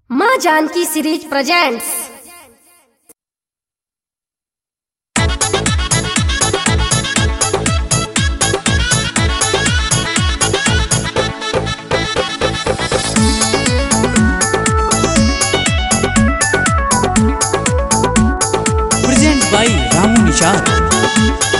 माँ Janaki series presents present by Ramu Nishad.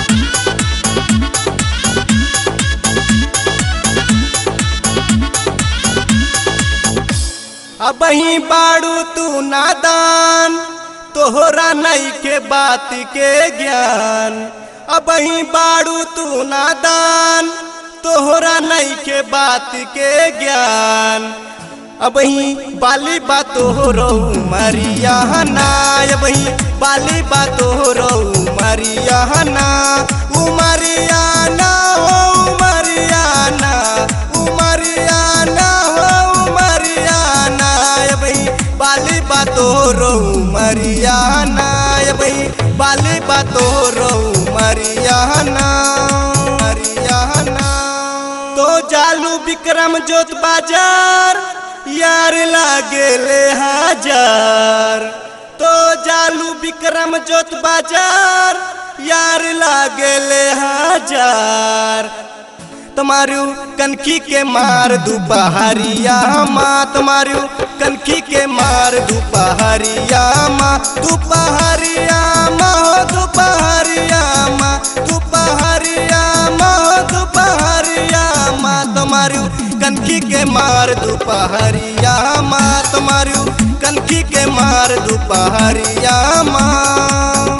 अबही बाड़ू तू नादान तोहरा नई के बात के ज्ञान अबही बाड़ू तू नादान तोहरा नई के बात के ज्ञान अबही बाली बातो रो मरिया ना अबही बाली बातो रो मरिया ना उमरिया ना हो उमरिया ना उमरिया ना हो उमरिया ना अबही बाली बातो रो मरिया ना अबही बाली बातो रो मरिया ना मरिया ना तो जालू विक्रम जोत बाजार यार लागे ले हजार तो जालू विक्रम जोत बाजार यार लागे ले हजार तुम्हारू कनखी के मार दुपहरिया माँ तुम्हारू कनखी के मार दुपहरिया माँ दुपहरिया माँ हो दुपहरिया माँ दुपहरिया माँ हो दुपहरिया माँ तुम्हारू कनखी के मार दुपहरिया माँ तुम्हारू कनखी के मार दुपहरिया माँ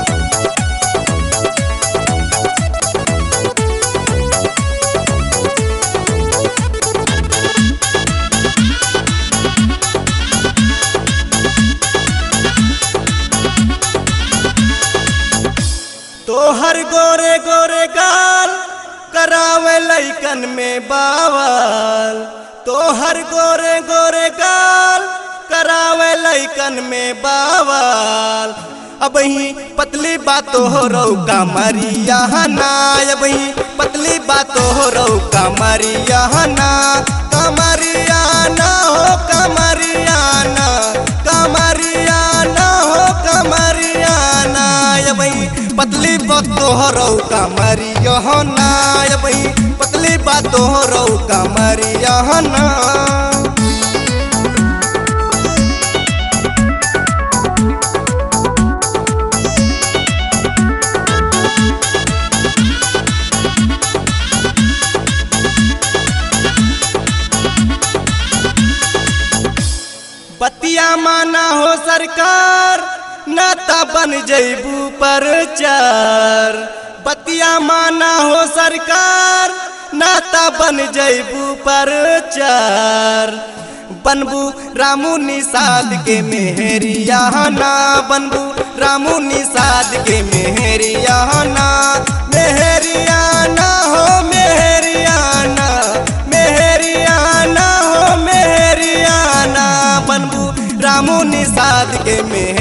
तोहर गोरे गोरे गाल करावे लैकन में बावल तोहर गोरे गोरे गाल करावे लैकन में बावल अबही पतली बातो हो रौ कमरिया ना अबही पतली बातो हो रौ कमरिया ना कमरिया ना हो कमरिया ना कमरिया ना हो कमरिया ना अबही पतली बातो हो रौ कमरिया ना अबही पतली बातो हो रौ कमरिया ना बतिया माना हो सरकार नाता बन जैबू पर चार बतिया माना हो सरकार नाता बन जैबू पर चार बनबू रामू निषाद के मेहरिया ना बनबू रामू निषाद के मेहरिया ना मेहरिया ना हो मेहरिया ना मेहरिया ना हो मेहरिया ना बनबू रामू निषाद के मेहरिया